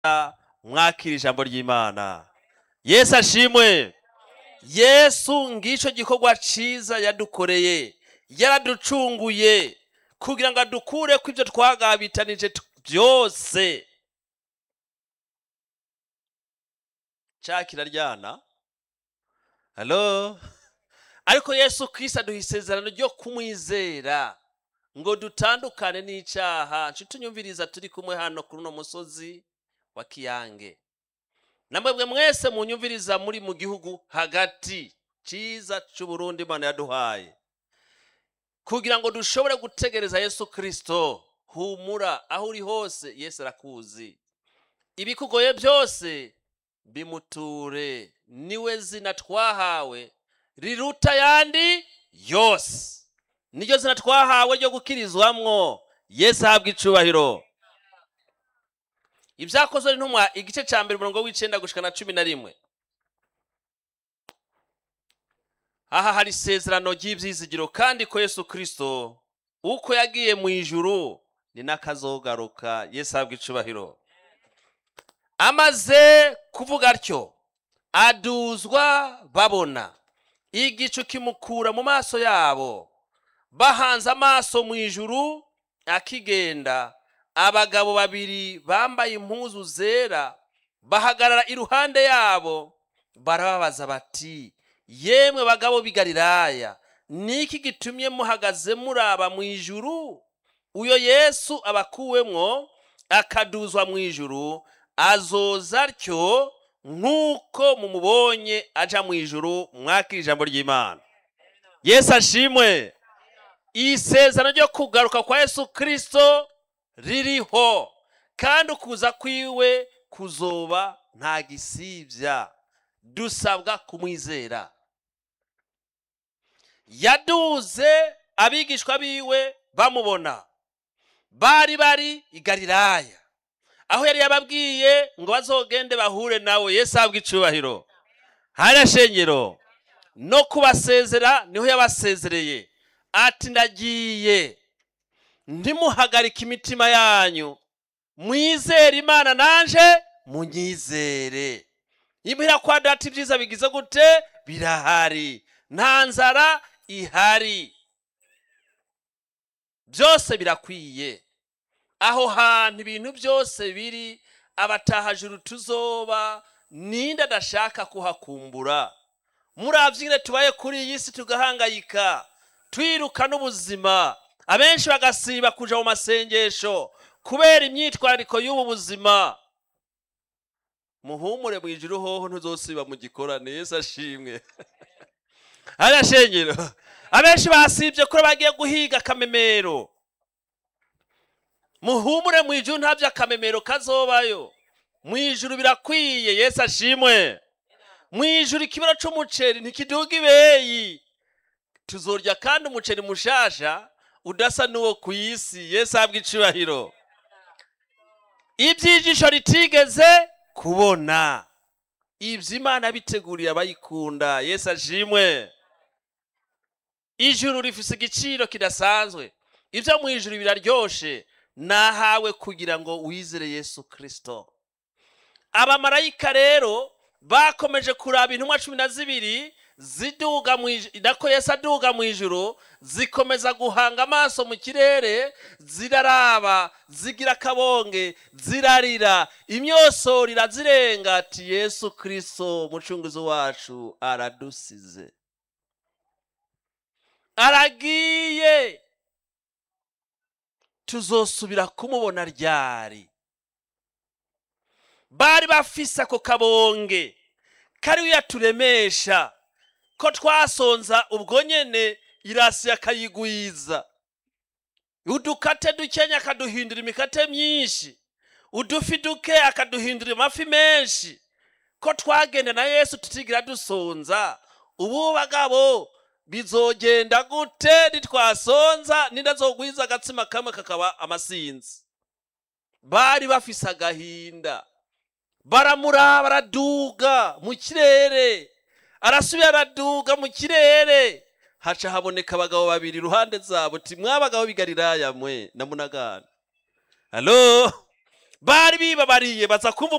mwakira ijambo ry'imana yesu ashimwe yesu ngicyo gikorwa cyiza yadukoreye yaraducunguye kugira ngo adukure ko ibyo twagabitanije t- byose cya kiraryana halo ariko yesu kirisi aduha isezerano ryo kumwizera ngo dutandukane n'icyaha nshuti unyumviriza turi kumwe hano kuri uno musozi wa kiyange namwebwe mwese munyumviriza muri mu gihugu hagati cyiza cy'uburundi imana yaduhaye kugira ngo dushobore gutegereza yesu kirisito humura aho uri hose yesu arakuzi ibikugoye byose bimuture niwe zina twahawe riruta ayandi yose niryo zina twahawe ryo gukirizwamwo yesu ahabwa icubahiro ibyakozwe n'intumwa igice cya mbere umurongo w'icyenda gushika na cumi na rimwe aha hari isezerano ry'ibyizigiro kandi ko yesu kirisito uko yagiye mu ijuru ni n'akazogaruka yesu ahabwa icubahiro amaze kuvuga atyo aduzwa babona igicu kimukura mu maso yabo bahanze amaso mu ijuru akigenda abagabo babiri bambaye impuzu zera bahagarara iruhande yabo barababaza bati yemwe bagabo b'i galilaya niki gitumye muhagaze muraba mu ijuru uyo yesu abakuwemwo akaduzwa mu ijuru azoza atyo nk'uko mumubonye aja mu ijuru mwakira ijambo ry'imana yesu ashimwe isezerano ryo kugaruka kwa yesu kirisito ririho kandi ukuza kwiwe kuzoba nta gisibya dusabwa kumwizera yaduze abigishwa biwe bamubona bari bari i galilaya aho yari yababwiye ngo bazogende bahure nawe yesu ahabwa icubahiro hariya shengero no kubasezera niho yabasezereye ati ndagiye ntimuhagarike imitima yanyu mwizere imana nanje munyizere imuhira kwa data ibyiza bigize gute birahari nta nzara ihari byose birakwiye aho hantu ibintu byose biri abatahajuru tuzoba ninde adashaka kuhakumbura murabyine tubaye kuri iyi si tugahangayika twiruka n'ubuzima abenshi bagasiba kuja mu masengesho kubera imyitwarariko y'ubu buzima muhumure mu ijuru hoho ntuzosiba mu gikorane yesu ashimwe hariya shengero abenshi basibye kuri bagiye guhiga akamemero muhumure mu ijuru nta by'akamemero kazobayo mu ijuru birakwiye yesu ashimwe mu ijuru ikibero c'umuceri ntikiduga ibeyi tuzorya kandi umuceri mushasha udasa n'uwo ku isi yesu ahabwa icubahiro iby'ijisho ritigeze kubona ibyo imana biteguriye abayikunda yesu ashimwe ijuru rifise igiciro kidasanzwe ibyo mu ijuru biraryoshe nahawe kugira ngo wizere yesu kirisito abamarayika rero bakomeje kuraba intumwa cumi na zibiri ziduga mu ijuru nako yesu aduga mu ijuru zikomeza guhanga amaso mu kirere ziraraba zigira akabonge zirarira imyosoro irazirenga ati yesu kirisito umucunguzi wacu aradusize aragiye tuzosubira kumubona ryari bari bafise ako kabonge kari yaturemesha ko twasonza ubwo nyene irasi akayigwiza udukate dukenya akaduhindura imikate myinshi udufi duke akaduhindura amafi menshi ko twagenda na yesu tutigira dusonza ubu bagabo bizogenda gute nitwasonza nindazogwiza agatsima kamwe kakaba amasinzi bari bafise agahinda baramuraba araduga mu kirere arasubira araduga mu kirere haca haboneka abagabo babiri iruhande zabo ti mwabagabo b'i galilaya mwe na munagana halo bari bibabariye baza kumva